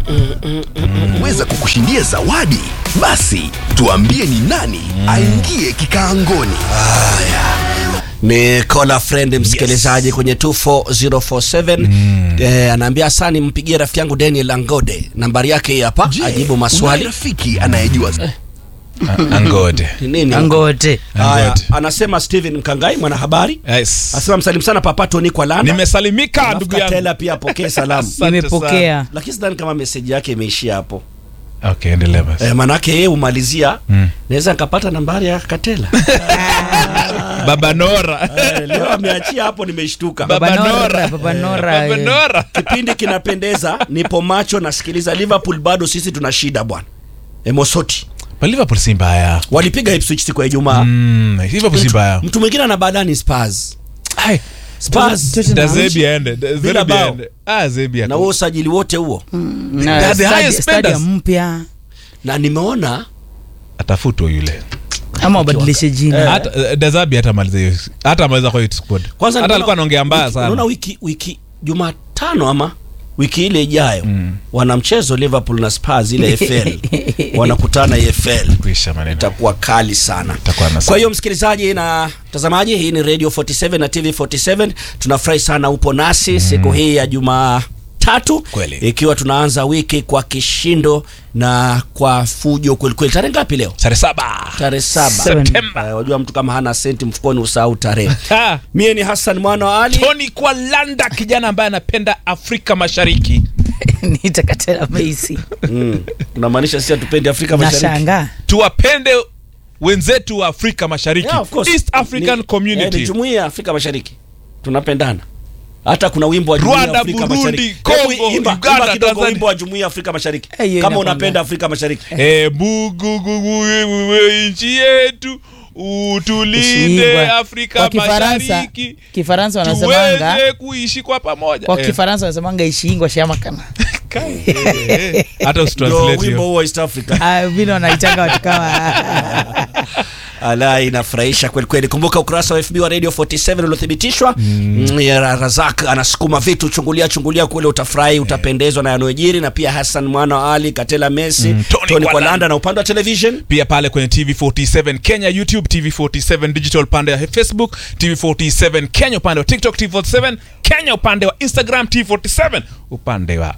weza kukushindia zawadi basi tuambie ni nani aingie kikaangoni ni call a friend msikilizaji kwenye 24047 eh, anaambia asani mpigie rafiki yangu Daniel Angode nambari yake hii hapa Je, ajibu unaye maswali rafiki anayejua angode Ni nini angote Haya, Angode. anasema Steven Mkangai mwanahabari yes. asema msalimu sana papato ni kwa landa nimesalimika Alafu ndugu yangu Katela pia apokee salamu Asante nimepokea lakini sidhani kama meseji yake imeishia hapo okay endelea basi eh, manake yeye umalizia Mm. naweza nikapata nambari ya Katela baba nora eh, leo ameachia hapo nimeshtuka Baba Baba Nora. Nora, Baba Nora, baba eh. nora kipindi kinapendeza nipo macho nasikiliza liverpool bado sisi tuna shida bwana emosoti Pa liverpool si mbaya walipiga ipswich siku ya ijumaa Mm, liverpool si mtu, mbaya mtu mwingine ana badani spurs Ai, spurs Tottenham. da zebi aende Da- Bila Zebi bao. aende. ah zebi na ako- huo usajili wote huo na the highest stadi- spenders. stadium mpya na nimeona atafutwa yule ama wabadilishe jina hata eh, dazabi hata maliza hiyo hata maliza kwa hiyo squad kwanza hata nimeona- alikuwa anaongea mbaya wiki- unaona sana wiki wiki jumatano ama wiki ile ijayo wana mchezo liverpool na spurs ile fl wanakutana efl kuisha maneno itakuwa kali sana Itakuwa na kwa hiyo msikilizaji na mtazamaji hii ni radio 47 na tv 47 tunafurahi sana upo nasi siku hii ya jumaa tatu Kweli. ikiwa tunaanza wiki kwa kishindo na kwa fujo kwelikweli tarehe ngapi leo sare saba tarehe saba Seven. Septemba. Eh, wajua mtu kama hana senti mfukoni usahau tarehe Ha. mie ni hassan mwana wa ali tony kwalanda kijana ambaye anapenda afrika mashariki nitakatela meisi mm. unamaanisha sisi hatupendi afrika mashariki nashangaa tuwapende wenzetu wa afrika mashariki Yeah, of course. east african Ni- community eh, ni jumuiya ya Afrika Mashariki tunapendana. Hata kuna wimbo wa jumuiya ya Rwanda, Afrika Burundi, Mashariki. Congo, Hebu imba, Uganda, imba kidogo Tanzania. wimbo wa jumuiya ya Afrika Mashariki Eh, hiyo kama inakwambia. unapenda Afrika Mashariki. Eh, bugugugu wewe nchi yetu utulinde Ishibwa. afrika kwa kifaransa mashariki kifaransa wanasemanga tuweze kuishi kwa pamoja kwa Eh, kifaransa wanasemanga ishingwa shamakana kai, eh, eh. hata Ndio usitranslate wimbo hiyo huo wa East Africa. Ah, vile wanaitanga watu kama Ala, inafurahisha kweli kweli. Kumbuka ukurasa wa FB wa Radio 47 uliothibitishwa. Mm. ya Razak anasukuma vitu, chungulia chungulia kule, utafurahi, utapendezwa na yanayojiri, na pia Hassan mwana wa Ali, Katela Messi, Mm, Tony Tony Kwalanda. Kwalanda na upande wa television pia pale kwenye tv47 kenya youtube tv47 digital upande wa facebook tv47 kenya upande wa tiktok tv47 kenya upande wa instagram tv47 upande wa